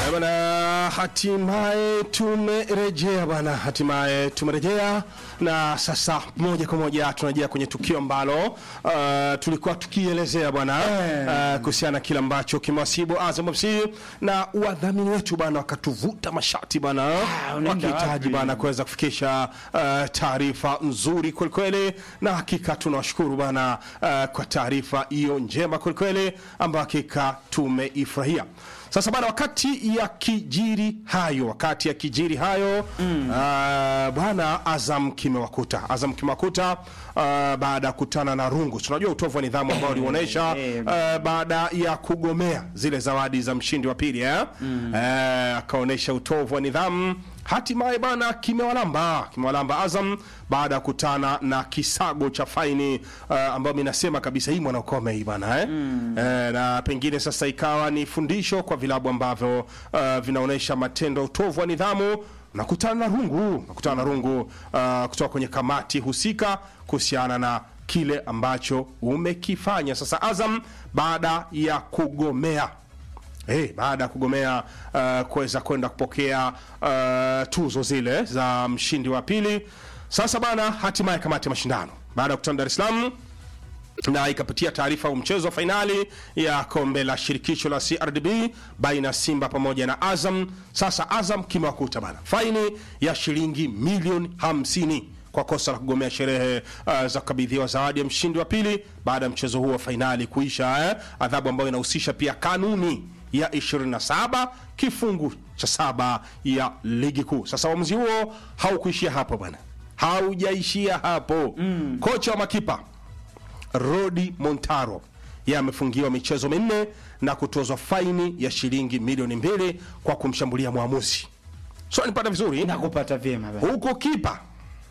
Eh, Bwana, hatimaye tumerejea bwana, hatimaye tumerejea na sasa moja kwa moja tunarejea kwenye tukio ambalo uh, tulikuwa tukielezea bwana uh, kuhusiana na kile ambacho kimewasibu Azam FC na wadhamini wetu bwana wakatuvuta mashati bwana unaenda wakihitaji wapi? bwana kuweza kufikisha uh, taarifa nzuri kwelikweli, na hakika tunawashukuru bwana uh, kwa taarifa hiyo njema kwelikweli ambayo hakika tumeifurahia. Sasa bwana, wakati ya kijiri hayo, wakati ya kijiri hayo mm. uh, bwana Azam kimewakuta Azam kimewakuta uh, baada ya kutana na rungu. Tunajua utovu wa nidhamu ambao ulionyesha eh. uh, baada ya kugomea zile zawadi za mshindi wa pili eh? mm. uh, akaonyesha utovu wa nidhamu hatimaye bana kimewalamba kimewalamba Azam baada ya kutana na kisago cha faini uh, ambayo mi nasema kabisa hii mwanakome hii bana eh? mm. eh, na pengine sasa ikawa ni fundisho kwa vilabu ambavyo uh, vinaonyesha matendo ya utovu wa nidhamu nakutana na rungu nakutana na rungu uh, kutoka kwenye kamati husika kuhusiana na kile ambacho umekifanya sasa Azam baada ya kugomea Hey, baada ya kugomea uh, kuweza kwenda kupokea uh, tuzo zile za mshindi wa pili, sasa bana, hatimaye kamati ya mashindano baada ya kukutana Dar es Salaam na ikapitia taarifa ya mchezo wa fainali ya kombe la shirikisho la CRDB baina ya Simba pamoja na Azam. Sasa Azam kimewakuta bana faini ya shilingi milioni 50 kwa kosa la kugomea sherehe uh, za kukabidhiwa zawadi ya mshindi wa pili baada ya mchezo huo wa fainali kuisha, eh, adhabu ambayo inahusisha pia kanuni ya 27 kifungu cha saba ya ligi kuu. Sasa uamuzi huo haukuishia hapo bwana, haujaishia hapo mm. Kocha wa makipa Rodi Montaro yeye amefungiwa michezo minne na kutozwa faini ya shilingi milioni mbili kwa kumshambulia mwamuzi. So nipata vizuri nakupata vyema baba. huko kipa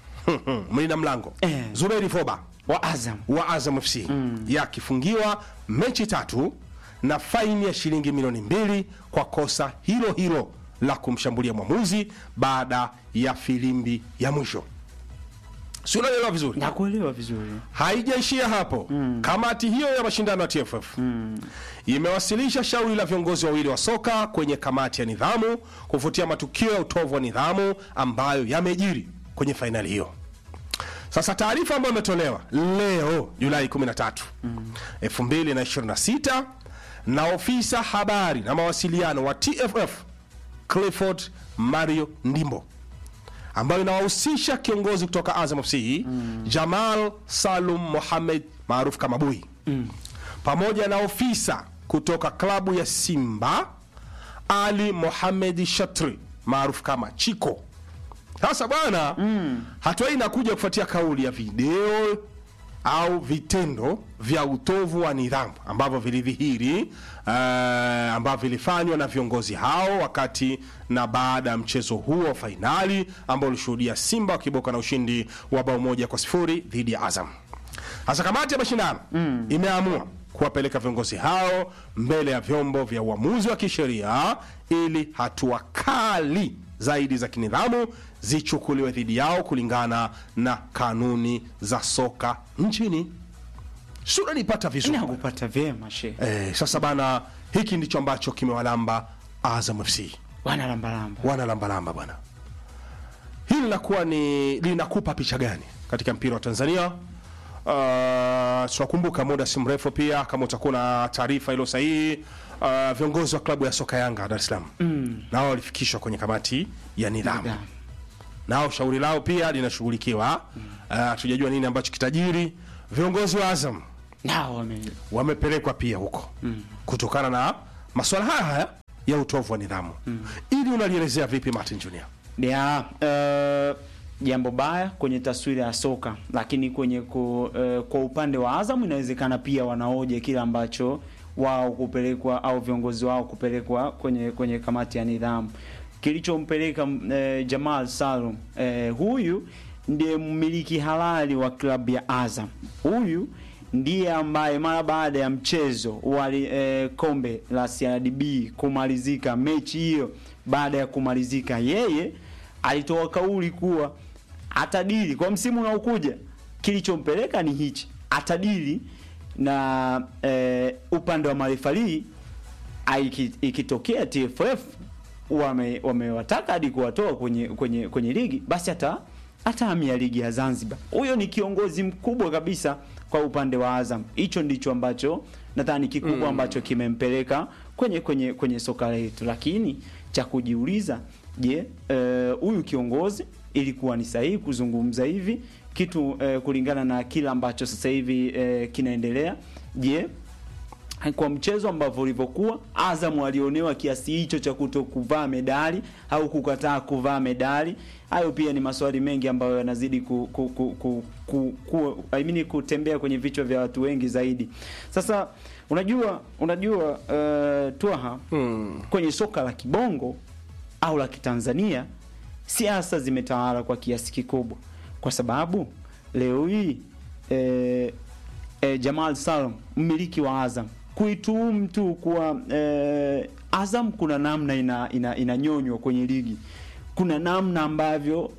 mlinda mlango Eh. Zuberi Foba wa Azam wa Azam FC mm. yakifungiwa mechi tatu na faini ya shilingi milioni mbili kwa kosa hilo hilo la kumshambulia mwamuzi baada ya filimbi ya mwisho. Si unaelewa vizuri? nakuelewa vizuri Haijaishia hapo mm. Kamati hiyo ya mashindano ya TFF mm. imewasilisha shauri la viongozi wawili wa soka kwenye kamati ya nidhamu kufuatia matukio ya utovu wa nidhamu ambayo yamejiri kwenye fainali hiyo. Sasa taarifa ambayo imetolewa leo Julai 13 mm. 2026 na ofisa habari na mawasiliano wa TFF Clifford Mario Ndimbo ambayo inawahusisha kiongozi kutoka Azam FC mm. Jamal Salum Mohamed maarufu kama Bui mm. pamoja na ofisa kutoka klabu ya Simba Ali Mohamed Shatri maarufu kama Chiko. Sasa bwana mm. hatua hii inakuja kufuatia kauli ya video au vitendo vya utovu wa nidhamu ambavyo vilidhihiri uh, ambavyo vilifanywa na viongozi hao wakati na baada ya mchezo huo wa fainali ambao ulishuhudia Simba wakiboka na ushindi wa bao moja kwa sifuri dhidi ya Azam. Sasa kamati ya mashindano mm. imeamua kuwapeleka viongozi hao mbele ya vyombo vya uamuzi wa kisheria ili hatua kali zaidi za kinidhamu zichukuliwe dhidi yao kulingana na kanuni za soka nchini. Sura nipata vizuri. nakupata vyema she Eh, sasa bana, hiki ndicho ambacho kimewalamba Azam FC wana lambalamba wana lambalamba bwana. Hili linakuwa ni linakupa picha gani katika mpira wa Tanzania? Uh, tunakumbuka muda si mrefu pia, kama utakuwa na taarifa ilo sahihi, uh, viongozi wa klabu ya soka Yanga Dar es Salaam mm. nao walifikishwa kwenye kamati ya nidhamu Nidhamu. nao shauri lao pia linashughulikiwa. Uh, tujajua nini ambacho kitajiri. Viongozi wa Azam nao wame wamepelekwa pia huko mm. kutokana na masuala haya haya ya utovu wa nidhamu mm. ili unalielezea vipi Martin Junior? ya eh, jambo baya kwenye taswira ya soka, lakini kwenye ku, eh, kwa upande wa Azam inawezekana pia wanaoje kile ambacho wao kupelekwa au viongozi wao kupelekwa kwenye kwenye kamati ya nidhamu. Kilichompeleka eh, Jamal Salum eh, huyu ndiye mmiliki halali wa klabu ya Azam. Huyu ndiye ambaye mara baada ya mchezo wa eh, kombe la CRDB kumalizika, mechi hiyo baada ya kumalizika, yeye alitoa kauli kuwa atadili kwa msimu unaokuja. Kilichompeleka ni hichi, atadili na eh, upande wa marefali ikitokea TFF wame wamewataka hadi kuwatoa kwenye kwenye kwenye ligi basi hata atahamia ligi ya Zanzibar. Huyo ni kiongozi mkubwa kabisa kwa upande wa Azam. Hicho ndicho ambacho nadhani kikubwa ambacho kimempeleka kwenye kwenye kwenye soka letu, lakini cha kujiuliza, je, eh, huyu kiongozi ilikuwa ni sahihi kuzungumza hivi kitu eh, kulingana na kile ambacho sasa hivi eh, kinaendelea? Je, kwa mchezo ambavyo ulivyokuwa, Azam alionewa kiasi hicho cha kuto kuvaa medali au kukataa kuvaa medali. Hayo pia ni maswali mengi ambayo yanazidi ku, ku, ku, ku, ku, ku, I mean, kutembea kwenye vichwa vya watu wengi zaidi. Sasa unajua unajua uh, Twaha Hmm. kwenye soka la kibongo au la kitanzania siasa zimetawala kwa kiasi kikubwa, kwa sababu leo hii eh, eh, Jamal Salum mmiliki wa Azam kuituhumu tu kuwa eh, Azam kuna namna ina, ina, inanyonywa kwenye ligi, kuna namna ambavyo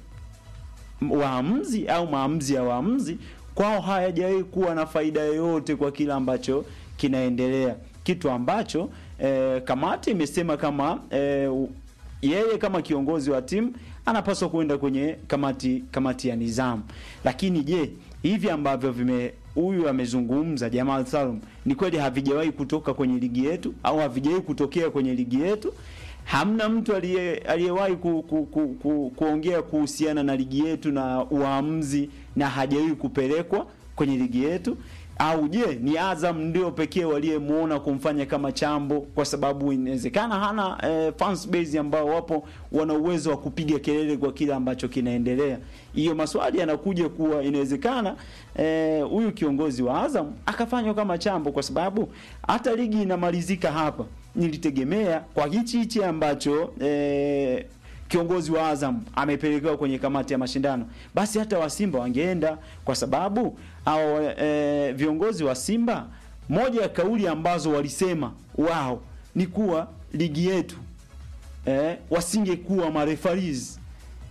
waamuzi au maamuzi ya waamuzi kwao hayajawahi kuwa na faida yoyote kwa kile ambacho kinaendelea, kitu ambacho eh, kamati imesema kama eh, u- yeye kama kiongozi wa timu anapaswa kwenda kwenye kamati kamati ya nizamu. Lakini je, hivi ambavyo vime huyu amezungumza Jamal Salum ni kweli havijawahi kutoka kwenye ligi yetu au havijawahi kutokea kwenye ligi yetu? Hamna mtu aliye aliyewahi ku, ku, ku, ku, kuongea kuhusiana na ligi yetu na uamuzi na hajawahi kupelekwa kwenye ligi yetu au je ni Azam ndio pekee waliyemwona kumfanya kama chambo, kwa sababu inawezekana hana eh, fans base ambao wapo wana uwezo wa kupiga kelele kwa kile ambacho kinaendelea. Hiyo maswali yanakuja kuwa inawezekana eh, huyu kiongozi wa Azam akafanywa kama chambo, kwa sababu hata ligi inamalizika hapa, nilitegemea kwa hichi hichi ambacho eh, kiongozi wa Azam amepelekewa kwenye kamati ya mashindano, basi hata wa Simba wangeenda, kwa sababu au e, viongozi wa Simba, moja ya kauli ambazo walisema wao ni kuwa ligi yetu e, wasingekuwa marefaris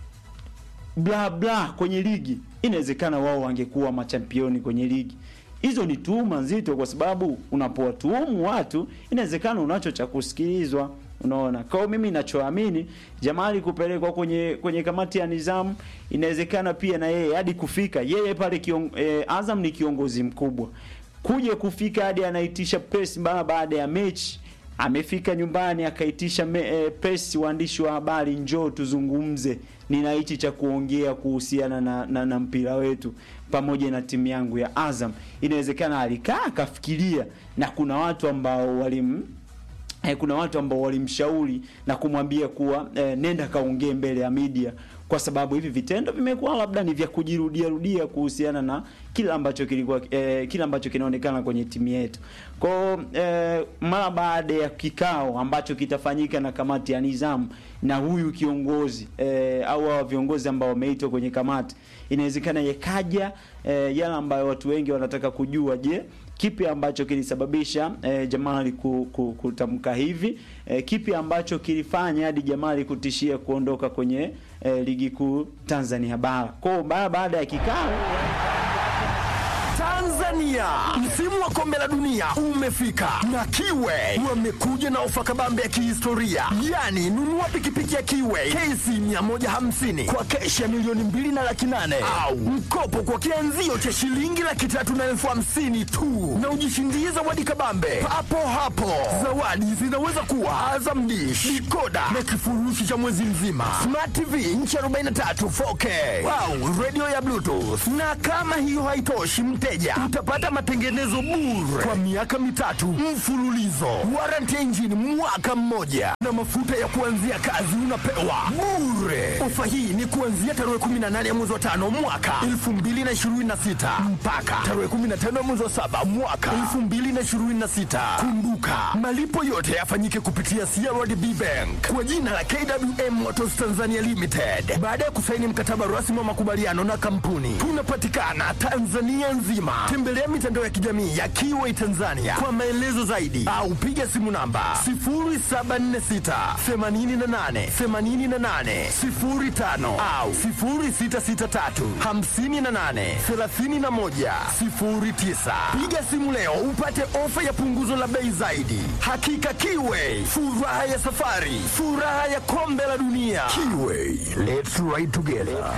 bla bla kwenye ligi, inawezekana wao wangekuwa machampioni kwenye ligi. Hizo ni tuhuma nzito, kwa sababu unapowatuhumu watu inawezekana unacho cha kusikilizwa. Unaona, kwa hiyo mimi ninachoamini Jamali kupelekwa kwenye kwenye kamati ya nizamu, inawezekana pia na yeye hadi kufika yeye pale kion, eh, Azam ni kiongozi mkubwa, kuja kufika hadi anaitisha press ba- baada ya mechi amefika nyumbani akaitisha me, eh, press waandishi wa habari, njoo tuzungumze, nina hichi cha kuongea kuhusiana na, na, na mpira wetu pamoja na timu yangu ya Azam. Inawezekana alikaa akafikiria, na kuna watu ambao walim eh, kuna watu ambao walimshauri na kumwambia kuwa eh, nenda kaongee mbele ya media, kwa sababu hivi vitendo vimekuwa labda ni vya kujirudia rudia kuhusiana na kile ambacho kilikuwa eh, kile ambacho kinaonekana kwenye timu yetu. Kwa eh, mara baada ya kikao ambacho kitafanyika na kamati ya nizamu na huyu kiongozi eh, au hawa viongozi ambao wameitwa kwenye kamati, inawezekana yakaja eh, yale ambayo watu wengi wanataka kujua. Je, kipi ambacho kilisababisha eh, Jamali ku, ku, kutamka hivi eh, kipi ambacho kilifanya hadi Jamali kutishia kuondoka kwenye eh, ligi kuu Tanzania bara. Kwa hiyo mara baada ya kikao Tanzania, msimu wa kombe la dunia umefika na Kiwe wamekuja na ofa kabambe ya kihistoria, yaani nunua pikipiki ya Kiwe KC 150 kwa keshi ya milioni mbili na laki nane au mkopo kwa kianzio cha shilingi laki tatu na elfu hamsini tu na ujishindie zawadi kabambe papo hapo. Zawadi zinaweza kuwa Azam Dish, dikoda na kifurushi cha mwezi mzima, Smart TV inchi 43 4K au radio ya Bluetooth. Na kama hiyo haitoshi, mteja utapata matengenezo bure kwa miaka mitatu mfululizo, warranty ya injini mwaka mmoja, na mafuta ya kuanzia kazi unapewa bure. Ofa hii ni kuanzia tarehe 18 ya mwezi wa tano mwaka 2026 mpaka tarehe 15 ya mwezi wa saba mwaka 2026. Kumbuka malipo yote yafanyike kupitia CRDB Bank kwa jina la KWM Motors Tanzania Limited baada ya kusaini mkataba rasmi wa makubaliano na kampuni. Tunapatikana Tanzania nzima. Tembelea mitandao ya kijamii ya Kiway Tanzania kwa maelezo zaidi, au piga simu namba 0746 88 88 05 au 0663 58 31 09. Piga simu leo upate ofa ya punguzo la bei zaidi. Hakika Kiway, furaha ya safari, furaha ya kombe la dunia. Kiway, let's ride together.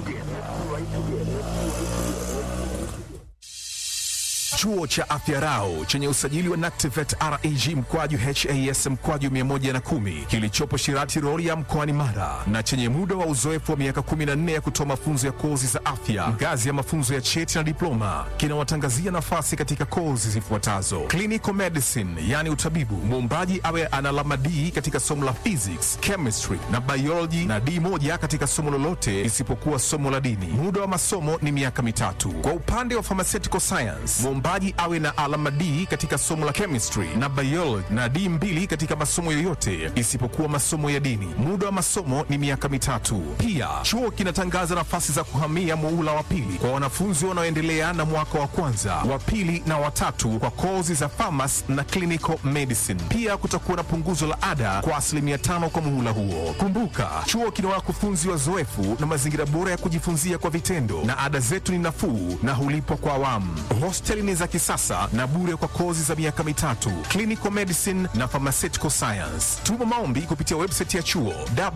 Chuo cha Afya Rau chenye usajili wa NACTIVATE reg mkwaju has mkwaju 110 kilichopo Shirati Rorya mkoani Mara na chenye muda wa uzoefu wa miaka 14 ya kutoa mafunzo ya kozi za afya ngazi ya mafunzo ya cheti na diploma kinawatangazia nafasi katika kozi zifuatazo: clinical medicine, yani utabibu, muombaji awe ana alama D katika somo la physics, chemistry na biology na D moja katika somo lolote isipokuwa somo la dini. Muda wa masomo ni miaka mitatu. Kwa upande wa pharmaceutical science, mwombaji awe na alama D katika somo la chemistry na biology na D mbili katika masomo yoyote isipokuwa masomo ya dini. Muda wa masomo ni miaka mitatu. Pia chuo kinatangaza nafasi za kuhamia muula wa pili kwa wanafunzi wanaoendelea na mwaka wa kwanza, wa pili na watatu kwa kozi za pharmacy na clinical medicine. Pia kutakuwa na punguzo la ada kwa asilimia tano kwa muhula huo. Kumbuka, chuo kina wakufunzi wazoefu na mazingira bora ya kujifunzia kwa vitendo, na ada zetu ni nafuu na hulipwa kwa awamu. Hosteli ni za kisasa na bure kwa kozi za miaka mitatu, clinical medicine na pharmaceutical science. Tuma maombi kupitia website ya chuo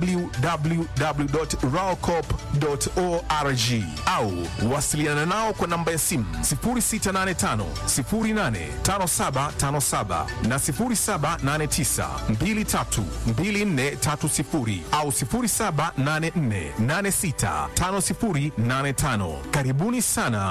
www.raocop.org au wasiliana nao kwa namba ya simu 0685 085757 na 0789 232430 au 0784 865085. Karibuni sana